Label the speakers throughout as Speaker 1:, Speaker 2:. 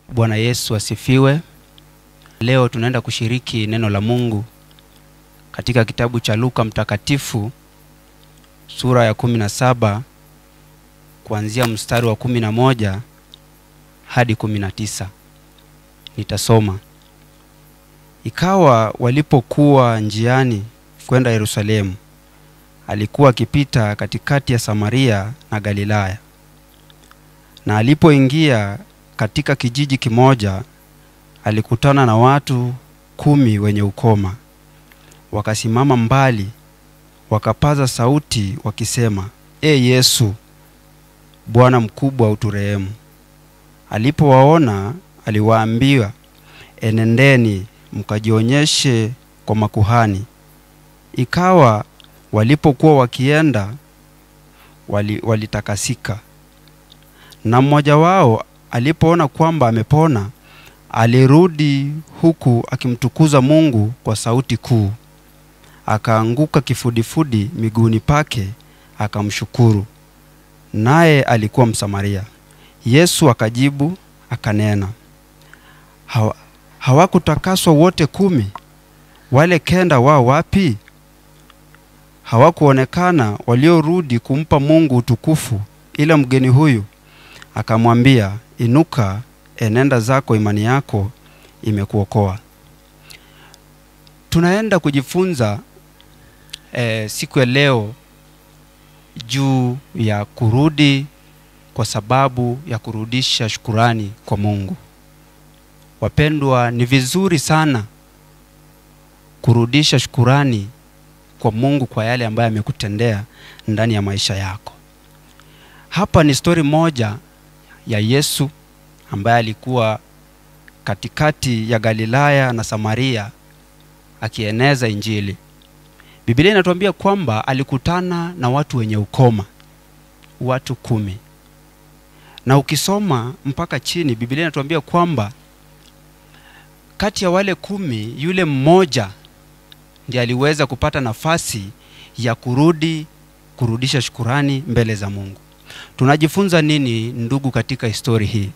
Speaker 1: Bwana Yesu asifiwe. Leo tunaenda kushiriki neno la Mungu katika kitabu cha Luka mtakatifu sura ya kumi na saba kuanzia mstari wa kumi na moja hadi kumi na tisa. Nitasoma. Ikawa walipokuwa njiani kwenda Yerusalemu, alikuwa akipita katikati ya Samaria na Galilaya. Na alipoingia katika kijiji kimoja, alikutana na watu kumi wenye ukoma. Wakasimama mbali, wakapaza sauti wakisema, E Yesu, Bwana mkubwa, uturehemu. Alipowaona aliwaambia, enendeni mkajionyeshe kwa makuhani. Ikawa walipokuwa wakienda, wali, walitakasika. Na mmoja wao alipoona kwamba amepona, alirudi huku akimtukuza Mungu kwa sauti kuu. Akaanguka kifudifudi miguuni pake akamshukuru. Naye alikuwa Msamaria. Yesu akajibu akanena, Hawa, hawakutakaswa wote kumi? Wale kenda wao wapi? Hawakuonekana waliorudi kumpa Mungu utukufu, ila mgeni huyu? Akamwambia, inuka, enenda zako, imani yako imekuokoa. Tunaenda kujifunza e, siku ya leo juu ya kurudi kwa sababu ya kurudisha shukurani kwa Mungu. Wapendwa, ni vizuri sana kurudisha shukurani kwa Mungu kwa yale ambayo amekutendea ndani ya maisha yako. Hapa ni stori moja ya Yesu ambaye alikuwa katikati ya Galilaya na Samaria akieneza Injili. Biblia inatuambia kwamba alikutana na watu wenye ukoma, watu kumi, na ukisoma mpaka chini, Biblia inatuambia kwamba kati ya wale kumi, yule mmoja ndiye aliweza kupata nafasi ya kurudi kurudisha shukurani mbele za Mungu. Tunajifunza nini ndugu, katika histori hii?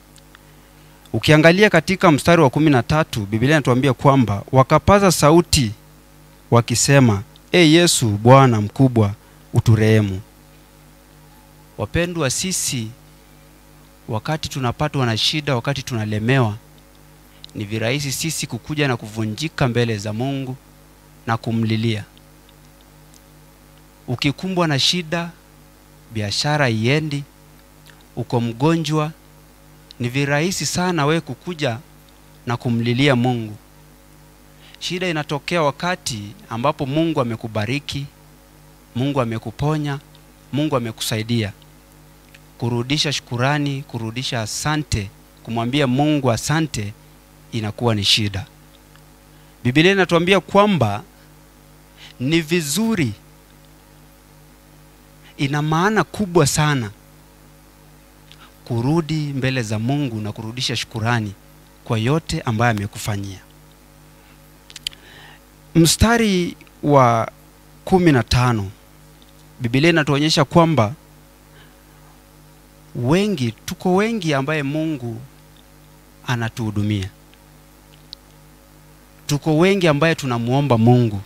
Speaker 1: Ukiangalia katika mstari wa kumi na tatu Biblia inatuambia kwamba wakapaza sauti wakisema, E Yesu, Bwana mkubwa, uturehemu. Wapendwa, sisi wakati tunapatwa na shida, wakati tunalemewa, ni virahisi sisi kukuja na kuvunjika mbele za Mungu na kumlilia. Ukikumbwa na shida, biashara iendi, uko mgonjwa, ni virahisi sana we kukuja na kumlilia Mungu. Shida inatokea wakati ambapo Mungu amekubariki, Mungu amekuponya, Mungu amekusaidia. Kurudisha shukurani, kurudisha asante, kumwambia Mungu asante inakuwa ni shida. Biblia inatuambia kwamba ni vizuri, ina maana kubwa sana kurudi mbele za Mungu na kurudisha shukurani kwa yote ambayo amekufanyia. Mstari wa kumi na tano Biblia inatuonyesha kwamba wengi, tuko wengi ambaye Mungu anatuhudumia, tuko wengi ambaye tunamwomba Mungu,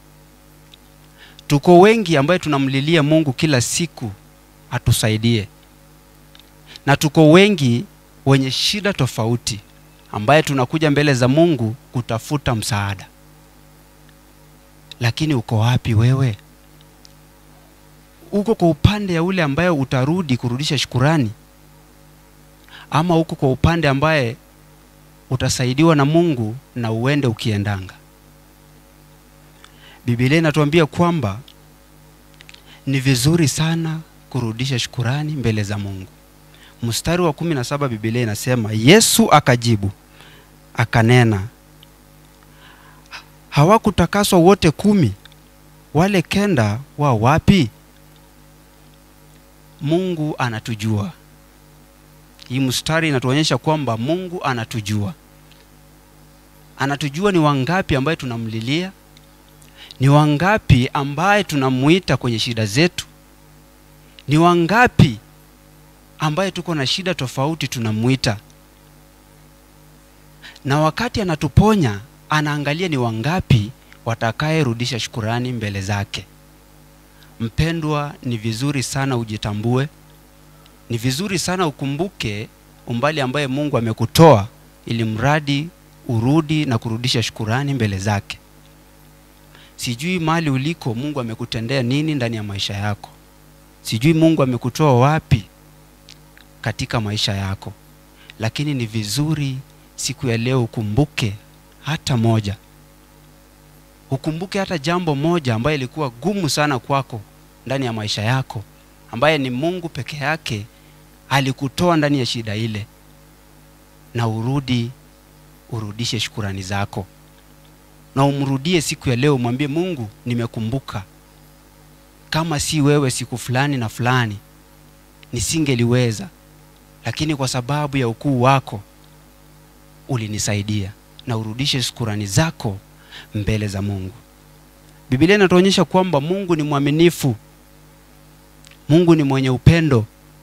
Speaker 1: tuko wengi ambaye tunamlilia Mungu kila siku atusaidie na tuko wengi wenye shida tofauti ambaye tunakuja mbele za Mungu kutafuta msaada. Lakini uko wapi wewe? Uko kwa upande ya ule ambaye utarudi kurudisha shukurani, ama uko kwa upande ambaye utasaidiwa na Mungu na uende ukiendanga? Biblia inatuambia kwamba ni vizuri sana kurudisha shukurani mbele za Mungu. Mstari wa kumi na saba Biblia inasema Yesu akajibu akanena, hawakutakaswa wote kumi? Wale kenda wa wapi? Mungu anatujua. Hii mstari inatuonyesha kwamba Mungu anatujua, anatujua ni wangapi ambaye tunamlilia, ni wangapi ambaye tunamuita kwenye shida zetu, ni wangapi ambaye tuko na shida tofauti tunamwita na wakati anatuponya anaangalia ni wangapi watakayerudisha shukurani mbele zake mpendwa ni vizuri sana ujitambue ni vizuri sana ukumbuke umbali ambaye mungu amekutoa ili mradi urudi na kurudisha shukurani mbele zake sijui mali uliko mungu amekutendea nini ndani ya maisha yako sijui mungu amekutoa wapi katika maisha yako lakini ni vizuri siku ya leo ukumbuke hata moja ukumbuke hata jambo moja ambaye ilikuwa gumu sana kwako ndani ya maisha yako ambaye ni mungu peke yake alikutoa ndani ya shida ile na urudi urudishe shukurani zako na umrudie siku ya leo umwambie mungu nimekumbuka kama si wewe siku fulani na fulani nisingeliweza lakini kwa sababu ya ukuu wako ulinisaidia na urudishe shukurani zako mbele za mungu bibilia inatuonyesha kwamba mungu ni mwaminifu mungu ni mwenye upendo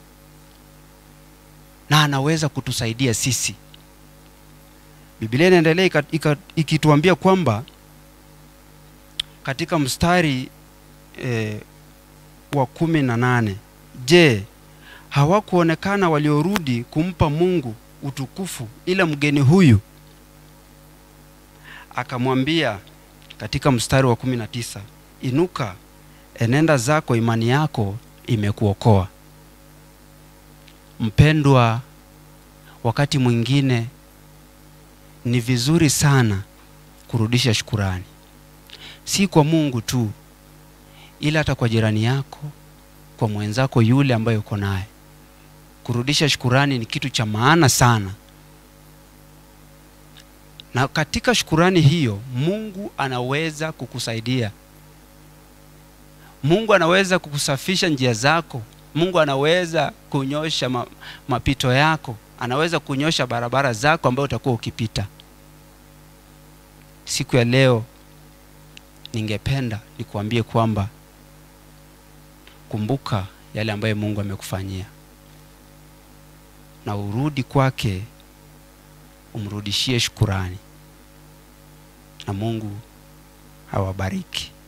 Speaker 1: na anaweza kutusaidia sisi bibilia inaendelea ika- ika- ikituambia kwamba katika mstari e, wa kumi na nane je hawakuonekana waliorudi kumpa mungu utukufu ila mgeni huyu akamwambia katika mstari wa kumi na tisa inuka enenda zako imani yako imekuokoa mpendwa wakati mwingine ni vizuri sana kurudisha shukurani si kwa mungu tu ila hata kwa jirani yako kwa mwenzako yule ambaye uko naye kurudisha shukurani ni kitu cha maana sana na katika shukurani hiyo mungu anaweza kukusaidia mungu anaweza kukusafisha njia zako mungu anaweza kunyosha ma, mapito yako anaweza kunyosha barabara zako ambayo utakuwa ukipita siku ya leo ningependa nikuambie kwamba kumbuka yale ambayo mungu amekufanyia na urudi kwake umrudishie shukurani na mungu awabariki